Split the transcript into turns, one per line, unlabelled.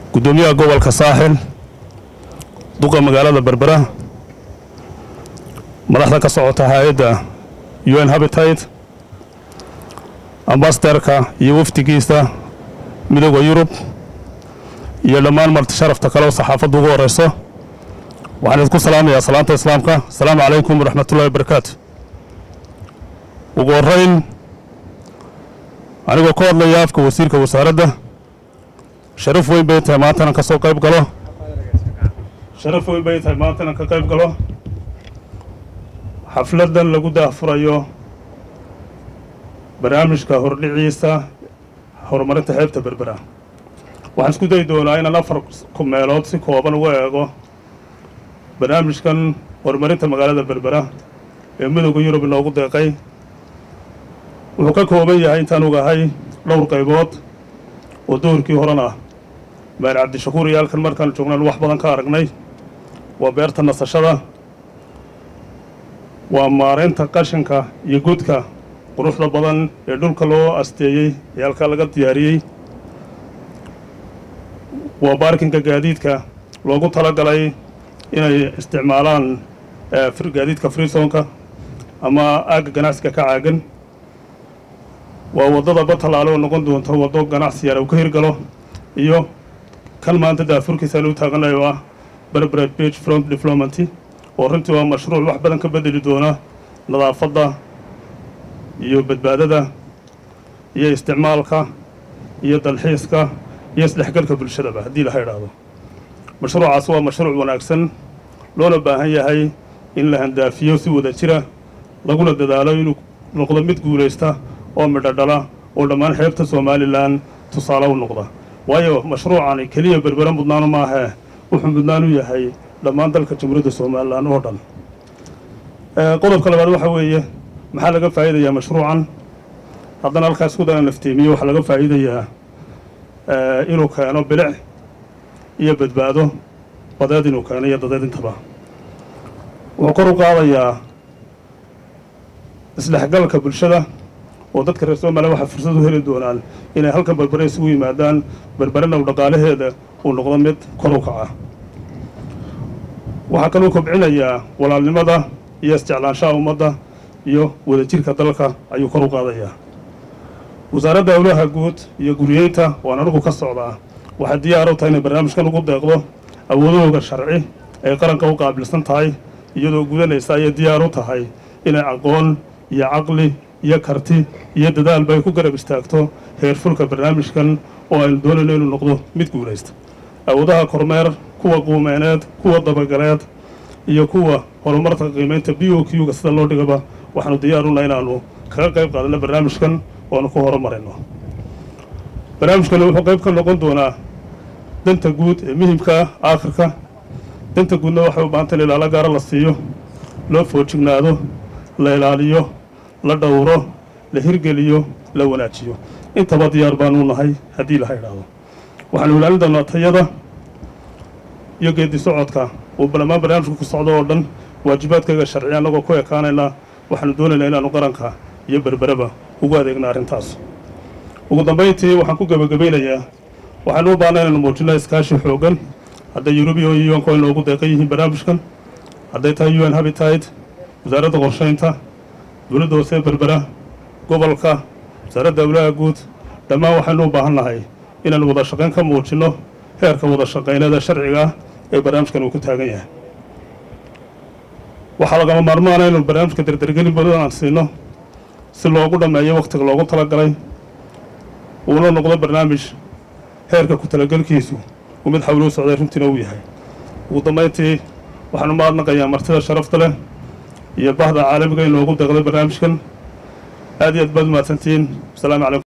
guddoomiyaha gobolka saaxil duqa magaalada berbera madaxda ka socota hay-adda u n habitate ambasaderka iyo wafdigiisa midooda yurub iyo dhammaan marti sharafta kale oo saxaafadda ugu horeyso waxaan idinku salaamayaa salaanta islaamka asalaamu calaykum waraxmatullahi wabarakaatu ugu horrayn anigoo ka hadlaya afka wasiirka wasaaradda sharaf weyn bay tahay maanta inaan ka soo qayb galo sharaf weyn bay tahay maanta inaan ka qayb galo xafladdan lagu daahfurayo barnaamijka hordhiciisa horumarinta xeebta berbera waxaan isku dayi doonaa inaan afar ku meelood si kooban uga eego barnaamijkan horumarinta magaalada berbera ee midooda yurub inoogu deeqay wuxuu ka kooban yahay intaan ogahay dhowr qaybood oo doorkii horena maar cabdishakuur iyo halkan markaan joognaan wax badan ka aragnay waa beerta nasashada waa maaraynta qashinka iyo godka quruxda badan ee dhulka loo asteeyey ee halkaa laga diyaariyey waa baarkinka gaadiidka loogu talagalay inay isticmaalaan gaadiidka freesonka ama aagga ganacsiga ka caagan waa waddada batalaale oo noqon doonta waddo ganacsi yar uu ka hirgalo iyo kan maanta daafurkiisaan u taaganayo ah berberet bage front diplomaty oo runtii waa mashruuc wax badan ka bedeli doona nadaafadda iyo badbaadada iyo isticmaalka iyo dalxiiska iyo isdhexgalka bulshadaba haddii laha idhaahdo mashruucaas waa mashruuc wanaagsan loona baahan yahay in la handaafiyo si wada jira laguna dadaalo inuu noqdo mid guulaysta oo midho dhala oo dhammaan xeebta somalilan tusaale u noqda waayo mashruucani keliya berbera mudnaano maahee wuxuu mudnaan u yahay dhammaan dalka jamhuuriyadda somalilan oo dhan qodobka labaad waxaa weeye maxaa laga faa'iidayaa mashruucan haddana halkaas ku daran lafteemiyo waxaa laga faa'iidayaa inuu keeno bilic iyo badbaado badeed inuu keeno iyo dadeed intaba wuxuu kor u qaadayaa isdhexgalka bulshada oo dadka reer somaliya waxay fursad u heli doonaan inay halkan berbere isugu yimaadaan berberena u dhaqaalaheeda uu noqdo mid kor u kaca waxaa kaluu kobcinayaa walaalnimada iyo isjeclaanshaha ummadda iyo wadajirka dalka ayuu kor u qaadayaa wasaaradda howlaha guud iyo guriyeynta waan anigu ka socdaa waxay diyaar u tahay inay barnaamijkan ugu deeqdo awoodahooga sharci ay qaranka u qaabilsan tahay iyadoo gudanaysa ayay diyaar u tahay inay aqoon iyo caqli iyo karti iyo dadaalba ay ku garab istaagto heerfulka barnaamijkan oo aynu doonayno inuu noqdo mid guulaysta awoodaha kormeer kuwa quumeeneed kuwa dabagaleed iyo kuwa horumarka qiimaynta b o q-ga sida loo dhigaba waxaanu diyaaruna inaannu kaga qayb qaadano barnaamijkan oonu ku horumarayno barnaamijkani wuxuu qayb ka noqon doonaa danta guud ee muhimka ah aakhirka danta guudna waxay u baahanta in ilaalo gaara la siiyo loo foojignaado la ilaaliyo la dhowro la hirgeliyo la wanaajiyo intaba diyaar baanuu nahay haddii laha idhaahdo waxaanu ilaalin doonaa tayada iyo geedi socodka uu balamaan barnaamijka ku socdo oo dhan waajibaadkayga sharci annagoo ku ekaanaynaa waxaanu doonaynaa inaanu qaranka iyo berbereba ugu adeegna arrintaas ugu dambayntii waxaan ku gebagabaynayaa waxaanu u baahna inaynu muujinno iskaashi xooggan hadday yurubiya iyo unko inoogu deeqan yihiin barnaamijkan hadday tahay u n habitate wasaaradda qorshaynta dowladda hoose berbera gobolka wasaaradda howlaha guud dhammaan waxaynu u baahan nahay inaanu wada shaqayn ka muujinno heerka wada shaqaynada sharciga ah ee barnaamijkan uu ku taagan yahay waxaa lagama maarmaana inaynu barnaamijka dardargelin badan aan siino si loogu dhammeeyo wakhtiga loogu talagalay uuna noqdo barnaamij heerka ku talagelkiisu uu mid xawli u socday runtiina uu yahay ugu dambayntii waxaanu mahadnaqayaa martida sharafta leh iyo bahda caalamiga inoogu deeqday barnaamijkan aad iyo aad baad umahadsantihiin wasalaamu calaykum